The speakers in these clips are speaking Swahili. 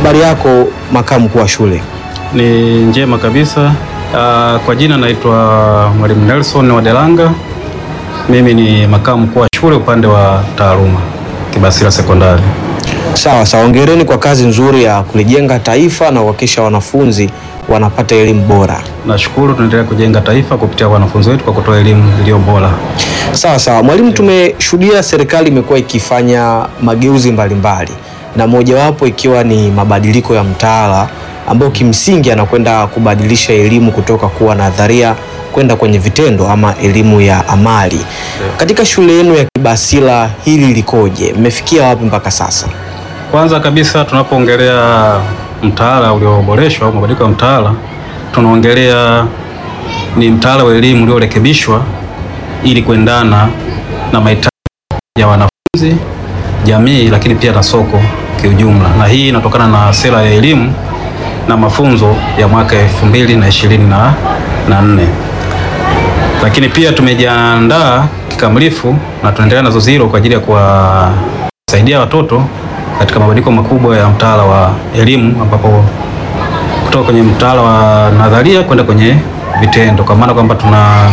habari yako makamu mkuu wa shule? Ni njema kabisa. Uh, kwa jina naitwa Mwalimu Nelson Wadelanga. Mimi ni makamu mkuu wa shule upande wa taaluma Kibasila Sekondari. Sawa sawa, hongereni kwa kazi nzuri ya kulijenga taifa na kuhakikisha wanafunzi wanapata elimu bora. Nashukuru, tunaendelea kujenga taifa kupitia wanafunzi wetu kwa kutoa elimu iliyo bora. Sawa sawa, mwalimu, tumeshuhudia serikali imekuwa ikifanya mageuzi mbalimbali na mojawapo ikiwa ni mabadiliko ya mtaala ambao kimsingi anakwenda kubadilisha elimu kutoka kuwa nadharia kwenda kwenye vitendo ama elimu ya amali. Katika shule yenu ya Kibasila hili likoje? Mmefikia wapi mpaka sasa? Kwanza kabisa tunapoongelea mtaala ulioboreshwa au mabadiliko ya mtaala, tunaongelea ni mtaala wa elimu uliorekebishwa ili kuendana na mahitaji ya wanafunzi, jamii, lakini pia na soko kiujumla, na hii inatokana na sera ya elimu na mafunzo ya mwaka elfu mbili na ishirini na nne lakini pia tumejiandaa kikamilifu na tunaendelea na zoezi hilo kwa ajili ya kuwasaidia watoto katika mabadiliko makubwa ya mtaala wa elimu ambapo kutoka kwenye mtaala wa nadharia kwenda kwenye vitendo, kwa maana kwamba tuna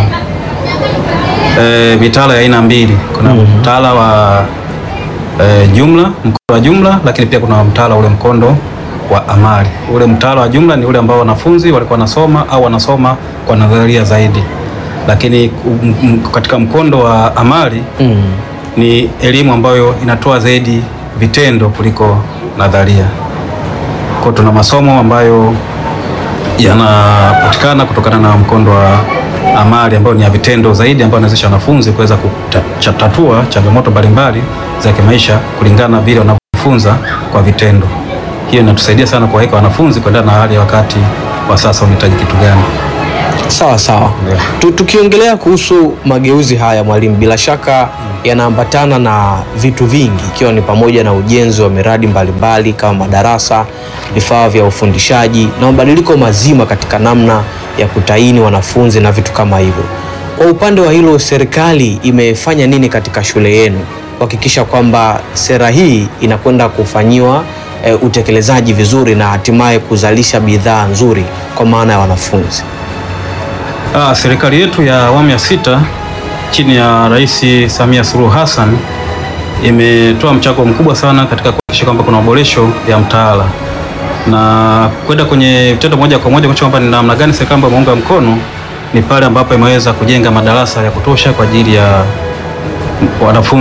e, mitaala ya aina mbili. Kuna mtaala wa e, jumla, mkondo wa jumla, lakini pia kuna mtaala ule mkondo wa amali. Ule mtaala wa jumla ni ule ambao wanafunzi walikuwa wanasoma au wanasoma kwa nadharia zaidi, lakini um, um, katika mkondo wa amali Mm. ni elimu ambayo inatoa zaidi vitendo kuliko nadharia. Kwa tuna masomo ambayo yanapatikana kutokana na mkondo wa amali ambayo ni ya vitendo zaidi, ambayo inawezesha wanafunzi kuweza kutatua changamoto mbalimbali za kimaisha kulingana na vile wanavyofunza kwa vitendo. Hiyo inatusaidia sana kuwaweka wanafunzi kuendana na hali ya wakati wa sasa, unahitaji kitu gani. Sawa sawa. Ndio. Tu- Tukiongelea kuhusu mageuzi haya mwalimu, bila shaka yanaambatana na vitu vingi, ikiwa ni pamoja na ujenzi wa miradi mbalimbali kama madarasa, vifaa vya ufundishaji na mabadiliko mazima katika namna ya kutaini wanafunzi na vitu kama hivyo. Kwa upande wa hilo, serikali imefanya nini katika shule yenu kuhakikisha kwamba sera hii inakwenda kufanyiwa e, utekelezaji vizuri na hatimaye kuzalisha bidhaa nzuri kwa maana ya wanafunzi? Ah, serikali yetu ya awamu ya sita chini ya Rais Samia Suluhu Hassan imetoa mchango mkubwa sana katika kuhakikisha kwamba kuna maboresho ya mtaala na kwenda kwenye vitendo moja kwa moja kuonyesha kwamba ni namna gani serikali ambayo imeunga mkono ni pale ambapo imeweza kujenga madarasa ya kutosha kwa ajili ya wanafunzi